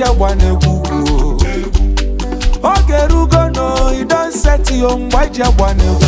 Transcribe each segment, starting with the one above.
iji agba na-egwu ugwu oge erugo no you don set yo mgbe iji agba na-egwu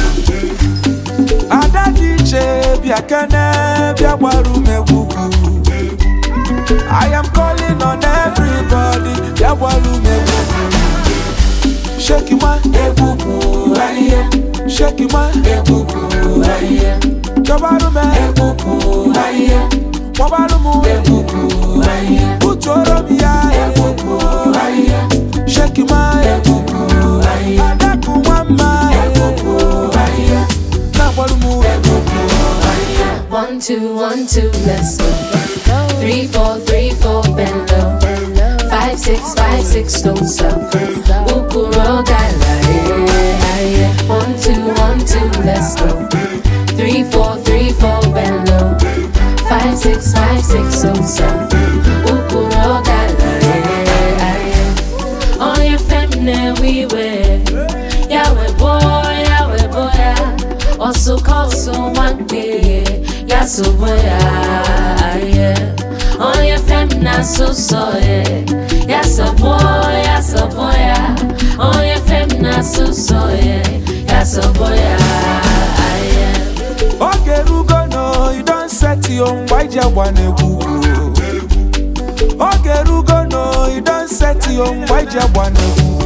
ada dị iche bịa kene bịa gbara ume egwu ugwu I am calling on everybody bịa gbara ume egwu ugwu shake ma egwu ugwu ahịhịa shake ma egwu ugwu ahịhịa Jọbarụ m egwugwu ahịhịa kpọbarụ m egwugwu ahịhịa butuoro m ya egwugwu ahịhịa sheki ma egwugwu ahịhịa adakụ nwa mma egwugwu ahịhịa na-agbarụ m egwugwu ahịhịa One, two, one, two, let's go. Three, four, three, four, bend low. Five, six, five, six, don't stop. Ukuro gala, yeah, yeah. One, two, one, two, let's go. Three, four, three, four, bend low. Five, six, five, six, don't stop. Ukuro gala, yeah, yeah. On your feminine, we wear. Yahweh boy, Yahweh boy, yeah. Also call so one day, yeah, so boy, yeah. On your feminine, so so, yeah. Yeah, so boy, yeah, so boy, yeah. On your feminine, so so, yeah. Yeah, so boy, yeah. oge erugo no you don set yo mgbe iji agba na-egwu ugwu oge erugo no you don set yo mgbe iji agba na-egwu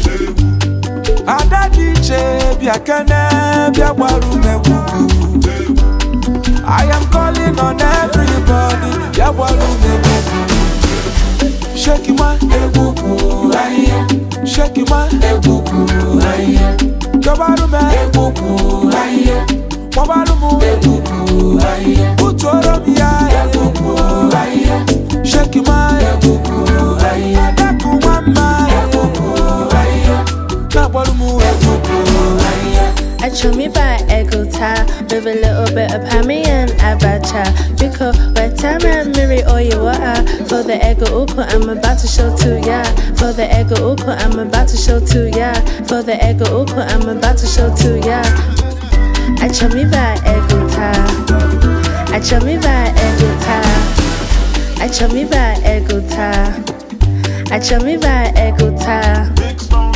ada dị iche bịa kene bịa gbara ume egwu ugwu I am calling on everybody bịa gbara ume egwu ugwu sheki ma egwu ugwu ahịhịa sheki ma egwu ugwu ahịhịa Jọbarụ m egwu ugwu ahịhịa kpọbarụ m egwu ugwu ahịhịa butuoro m ya egwu ugwu ahịhịa sheki ma egwu ugwu ahịhịa adakụ nwa mma egwu ugwu ahịhịa na-agbarụ m egwu ugwu ahịhịa I chew me by Ego tie with a little bit of hammy and abacha. Because by time I marry all you are for the ego uko, I'm about to show to ya. For the ego uko, I'm about to show to ya. For the ego uko, I'm about to show to ya. I chew me by Ego tie. I chew me by Ego tie. I chew me by Ego tie. I chew me by Ego tie. Big Stone